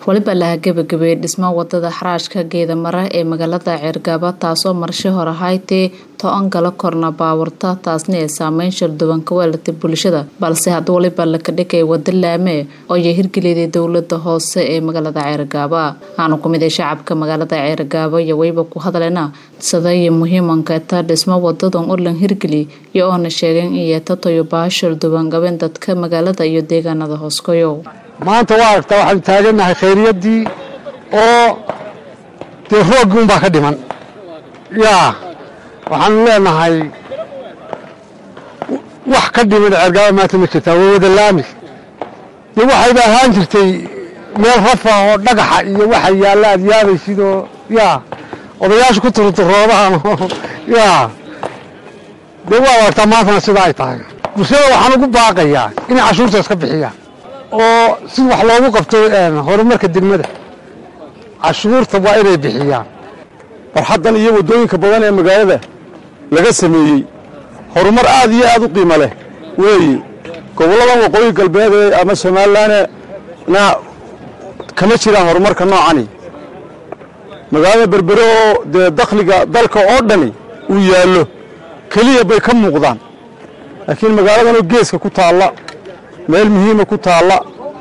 weliba laha gebagabeeyey dhismo wadada xaraashka geedamara ee magaalada ceergaaba taasoo marshe hore haytee to-an gala korna baawarta taasna ee saameyn sharduwan ka weelatay bulshada balse had waliba laka dhigay wada laame oo ay hirgeliday dowlada hoose ee magaalada ceergaaba aanu ku mid shacabka magaalada ceergaaba iyo weyba ku hadlena sadaya muhiimankeeta dhismo wadadan urlan hirgeli iyo oona sheegeen in yeetatayo baashal duwan gabeen dadka magaalada iyo deegaanada hooskoyo maanta waa aragtaa waxaanu taagannahay khayriyaddii oo dee rooggi unbaa ka dhiman yaa waxaanu leenahay wax ka dhiman ceergaaba maanta ma jirtaa waa wada laami dee waxayba ahaan jirtay meel rafa oo dhagaxa iyo waxa yaalla aad yaabaysid oo yaa odayaasha ku turturoodahan oo yaa dee waa aragtaa maantana sidaa ay tahay bulshada waxaan ugu baaqayaa inay cashuurta iska bixiyaan oo si wax loogu qabto horumarka degmada cashuurta waa inay bixiyaan barxaddan iyo waddooyinka badan ee magaalada laga sameeyey horumar aad iyo aad u qiimo leh weeye gobolladan waqooyi galbeed ee ama somalilanna kama jiraan horumarka noocani magaalada berbere oo dee dakhliga dalka oo dhani uu yaallo keliya bay ka muuqdaan laakiin magaaladanoo geeska ku taalla meel muhiima ku taalla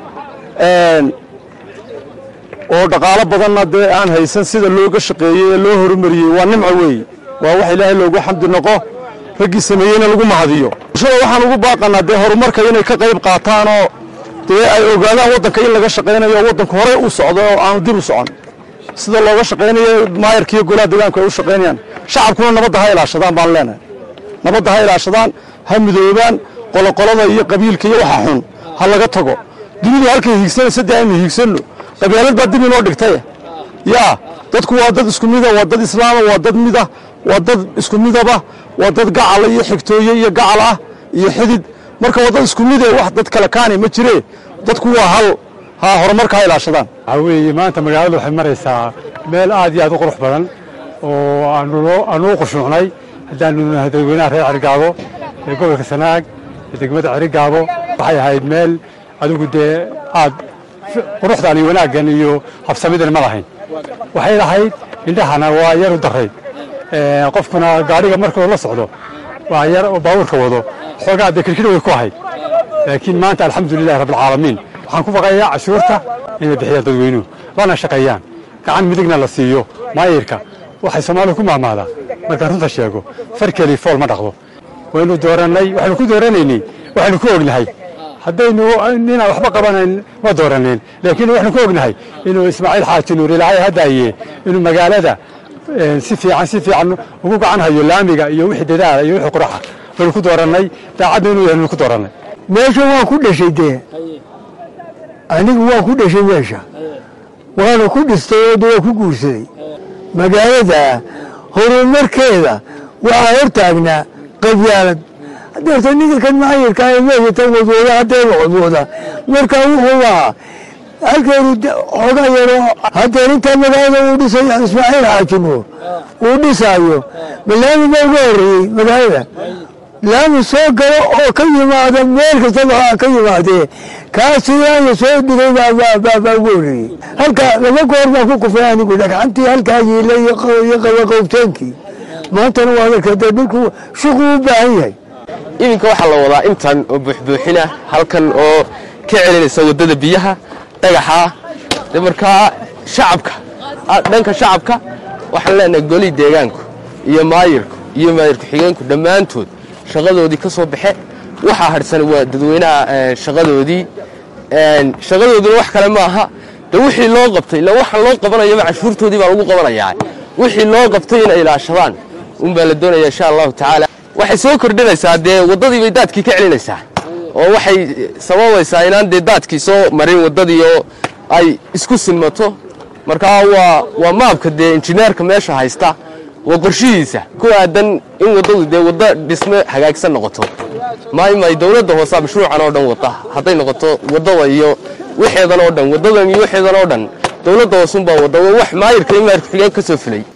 oo dhaqaalo badanna dee aan haysan sida looga shaqeeyey ee loo horumariyey waa nimco weeye waa wax ilaahay loogu xamdi noqo raggii sameeyeyna lagu mahadiyo bulshada waxaan ugu baaqanaa dee horumarka inay ka qayb qaataanoo dee ay ogaadaan waddanka in laga shaqaynayo oo waddanku horey u socdo oo aanu dib u socon sida looga shaqaynayo maayarkiiyo golaha deegaanku ay u shaqaynayaan shacabkuna nabadda ha ilaashadaan baan leenahay nabadda ha ilaashadaan ha midoobaan qoloqolada iyo qabiilka iyo waxa xun ha laga tago dunidu halkay hiigsanaysa dee aynu hiigsanno qabyaalad baa dib inoo dhigtay yaa dadku waa dad isku mida waa dad islaama waa dad mida waa dad isku midaba waa dad gacala iyo xigtooye iyo gacal ah iyo xidid marka waa dad isku mide wax dad kale kaani ma jire dadku waa hal ha horumarka ha ilaashadaan waxaa weeye maanta magaaladu waxay maraysaa meel aad iyo aad u qurux badan oo aanu u qushuucnay haddaanu nahay dadweynaha reer cergaabo ee gobolka sanaag ee degmada cergaabo waxay ahayd meel adigu dee aad quruxdan iyo wanaaggan iyo habsamidan ma lahayn waxay lahayd indhahana waa yar u daray qofkuna gaadhiga markuu la socdo waa yar oo baabuurka wado xoogaa dee kirkir way ku ahayd laakiin maanta alxamdulilahi rabbilcaalamiin waxaan ku baqayaa cashuurta inay bixiyaan dadweynuhu lana shaqeeyaan gacan midigna la siiyo maayirka waxay soomaalidu ku maamaadaa markaan runta sheego farkeli fool ma dhaqdo waynu doorannay waxaynu ku dooranaynay waxaynu ku ognahay haddaynu ninaan waxba qabanayn ma dooraneen laakiin waxaynu ku ognahay inuu ismaaciil xaaji nuur ilaahay haddaaye inuu magaalada si fiican si fiican ugu gacan hayo laamiga iyo wixii dadaala iyo wixii quraxa waynu ku doorannay daacadna inuu yahay ku doorannay meesha waan ku dhashay dee anigu waan ku dhashay meesha waana ku dhistay oo waa ku guursaday magaalada horumarkeeda waxaa hortaagnaa qabyaalad hadeerta ninka kan maayirka ee meesha tan wadwooda hadeeba wadwooda marka wuxuu ahaa halkeenu xoogaa yaro hadeer intaa magaalada uu dhisay ismaaciil xaaji nuur uu dhisaayo ma laami baa uga horreeyey magaalada laami soo galo oo ka yimaada meel kastaba ka yimaadee kaasiyaaya soo dhigay baa ugu horreeyey halka laba goor baan ku kufay anigu dhagxantii halkaa yiila iyo qabaqowteenkii maantana waa darka dee dhulku shuqu u baahan yahay iminka waxaa la wadaa intan oo buuxbuuxina halkan oo ka celinaysa waddada biyaha dhagaxa de markaa shacabka dhanka shacabka waxaan leenahay golii deegaanku iyo maayirku iyo maayirku xigeenku dhammaantood shaqadoodii ka soo baxe waxaa hadhsan waa dadweynaha shaqadoodii shaqadooduna wax kale ma aha de wixii loo qabtay ila waxaan loo qabanayaba cashuurtoodii baa lagu qabanayaa wixii loo qabtay inay ilaashadaan unbaa la doonaya insha allahu tacaala waxay soo kordhinaysaa dee waddadii bay daadkii ka celinaysaa oo waxay sababaysaa inaan dee daadkii soo marin waddadii oo ay isku sinmato markaa waa waa maabka dee injineerka meesha haysta waa qorshihiisa ku aadan in waddadu dee waddo dhisme hagaagsan noqoto maymay dowladda hoosaa mashruucan oo dhan wada hadday noqoto waddada iyo wixeedan oo dhan waddadan iyo wixeedan oo dhan dowladda hoosunbaa wadda waa wax maayirka iyo maayirka xigeen ka soo fulay